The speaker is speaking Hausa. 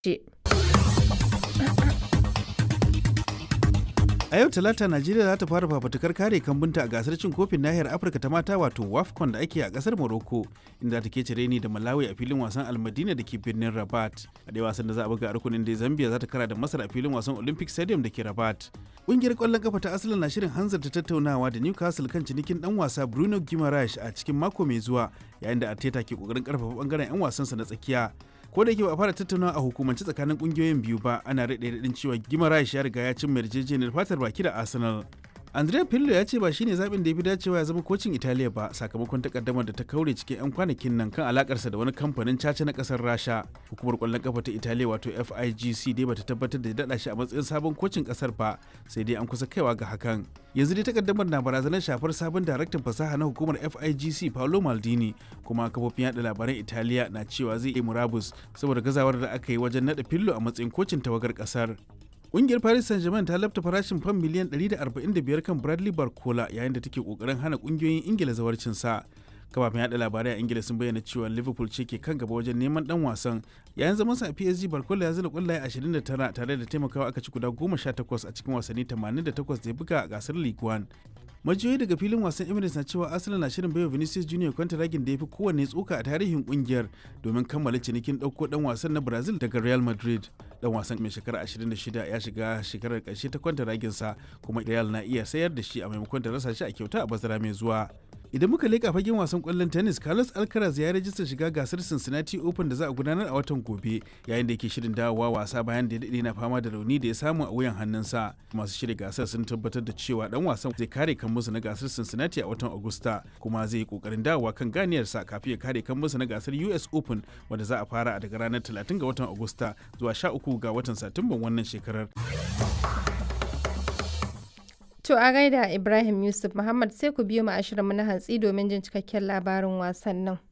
A yau Talata Najeriya za ta fara fafutukar kare kambunta a gasar cin kofin nahiyar Afirka ta mata wato WAFCON da ake a kasar Morocco inda ta ke cire ni da Malawi a filin wasan Almadina da ke birnin Rabat. A dai wasan da za a buga a rukunin da Zambia za ta kara da Masar a filin wasan Olympic Stadium da ke Rabat. Ƙungiyar ƙwallon kafa ta Arsenal na shirin hanzarta tattaunawa da Newcastle kan cinikin dan wasa Bruno Guimaraes a cikin mako mai zuwa yayin da Arteta ke kokarin karfafa bangaren 'yan wasansa na tsakiya. ko da yake ba a fara tattaunawa a hukumance tsakanin kungiyoyin biyu ba ana rade radin cewa gimarash ya riga ya cin yarjejeniyar fatar baki da arsenal andrea pirlo ya ce ba shine zaɓin da ya fi dacewa ya zama kocin italiya ba sakamakon takaddamar da ta kaure cikin 'yan kwanakin nan kan alakarsa da wani kamfanin caca na kasar rasha hukumar kwallon kafa ta italiya wato figc dai bata tabbatar da ya daɗa shi a matsayin sabon kocin kasar ba sai dai an kusa kaiwa ga hakan yanzu dai takaddamar na barazanar shafar sabon daraktan fasaha na hukumar figc paolo maldini kuma kafofin yada labaran italiya na cewa zai yi murabus saboda gazawar da aka yi wajen naɗa fillo a matsayin kocin tawagar kasar Ƙungiyar Paris Saint-Germain ta lafta farashin fam miliyan 145 kan Bradley Barcola yayin da take kokarin hana ƙungiyoyin Ingila zawarcin sa. Kafafen yada labarai a Ingila sun bayyana cewa Liverpool ce ke kan gaba wajen neman dan wasan. Yayin zaman sa a PSG Barcola ya zira kwallaye 29 tare da taimakawa aka ci guda 18 a cikin wasanni 88 da ya buga a gasar League One. majiyoyi daga filin wasan emirates na cewa arsenal na shirin baiwa vinicius junior kwantaragin da ya fi kowanne tsoka a tarihin kungiyar domin kammala cinikin ɗauko ɗan wasan na brazil daga real madrid dan wasan mai shekara 26 ya shiga shekarar ƙarshe ta kwantaragin sa kuma real na iya sayar da shi a maimakon da rasa shi a kyauta a bazara mai zuwa idan muka leƙa fagen wasan ƙwallon tennis carlos alcaraz ya rajista shiga gasar cincinnati open da za a gudanar a watan gobe yayin da yake shirin dawowa wasa bayan da ya daɗe na fama da rauni da ya samu a wuyan hannunsa masu shirya gasar sun tabbatar da cewa dan wasan zai kare kan musu na gasar cincinnati a watan agusta kuma zai yi kokarin dawowa kan ganiyarsa kafin ya kare kan musu na gasar us open wanda za a fara daga ranar 30 ga watan agusta zuwa 13 ga watan satumban wannan shekarar To a gaida Ibrahim Yusuf Muhammad sai ku biyo mu ashirin mu na hantsi domin jin cikakken labarin wasannin.